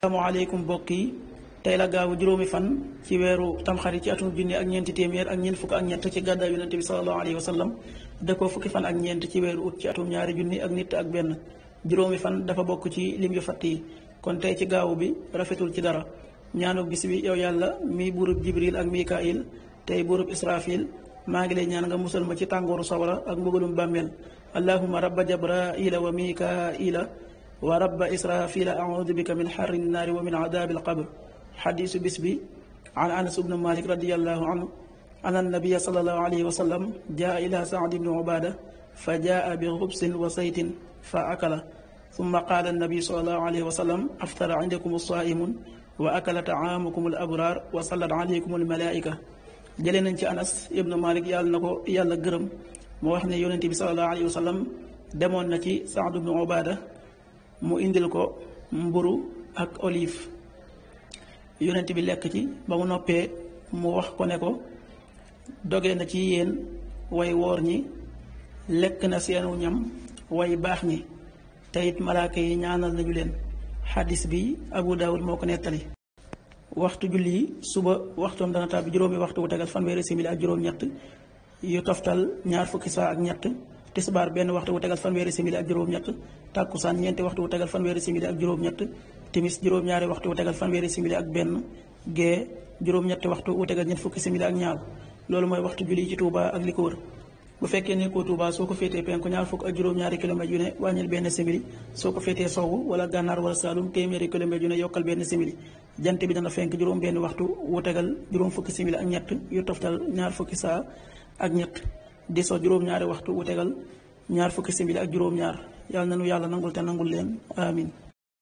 asalaamaaleykum mbokk yi tey la gaawu juróomi fan ci weeru tamxarit ci atum junni ak ñeenti téeméer ak ñeent fukk ak ñett ci gàddaay yonente bi salallahu alayhi wa sallam dëkkoo fukki fan ak ñeent ci weeru ut ci atum ñaari junni ak nit ak benn juróomi fan dafa bokk ci lim yu fatt yi kon tey ci gaawu bi rafetul ci dara ñaanu bis bi yow yàlla mi buurub jibril ak mikail tey buurub israfil maa ngi lay ñaan nga musal ma ci tàngooru sawara ak mbugalum bàmmeel allahuma rabba jabraila wa mikaila wa rabba israfila audu bika min xarri nnaari wa min adabi alqabr xadisu bis bi an anas bnu malik radiallahu anhu an annabiya salallahu alayhi wa sallam jaa ila saad bni ubada fa jaa bi xubsin wa saytin fa akala summa qaala annabi salallahu alayhi wa sallam aftara indakum alsaimun wa akala taamukum al abrar wa sallat alaykum almalaika jëlee nañ ci anas ibnu malik yàlla na ko yàlla gërëm moo wax ne yonente bi salallahu alayhi wa sallam demoon na ci saad bnu ubada mu indil ko mburu ak olive yonent bi lekk ci ba mu noppee mu wax ko ne ko doge na ci yéen way woor ñi lekk na seenu ñam way baax ñi te it malaaka yi ñaanal nañu leen xadis bi abu daawud moo ko nettali waxtu julli yi suba waxtoom dana tàbbi juróomi waxtu wu tegal fanweeri simili ak juróom-ñett yu toftal ñaar fukki saa ak ñett tisbaar benn waxtu wu tegal fanweeri simili ak juróom-ñett tàkkusaan ñeenti waxtu wu tegal fanweeri simili ak juróom-ñett timis juróom-ñaari waxtu wu tegal fanweeri simili ak benn gee juróom-ñetti waxtu wu tegal ñett fukki simili ak ñaar loolu mooy waxtu julli ci Touba ak li ko wër bu fekkee nekkoo Touba soo ko féetee penku ñaar fukk ak juróom-ñaari kilomètres yu ne wàññil benn simili soo ko féetee sowwu wala gànnaar wala saalum téeméeri kilomètres yu ne yokkal benn simili jant bi dana fenk juróom benn waxtu wu tegal juróom fukki simili ak ñett yu toftal ñaar fukki saa ak ñett di so juróom-ñaari waxtu wu tegal ñaar fukki simili ak juróom-ñaar yàlla na nu yàlla nangul te nangul leen amin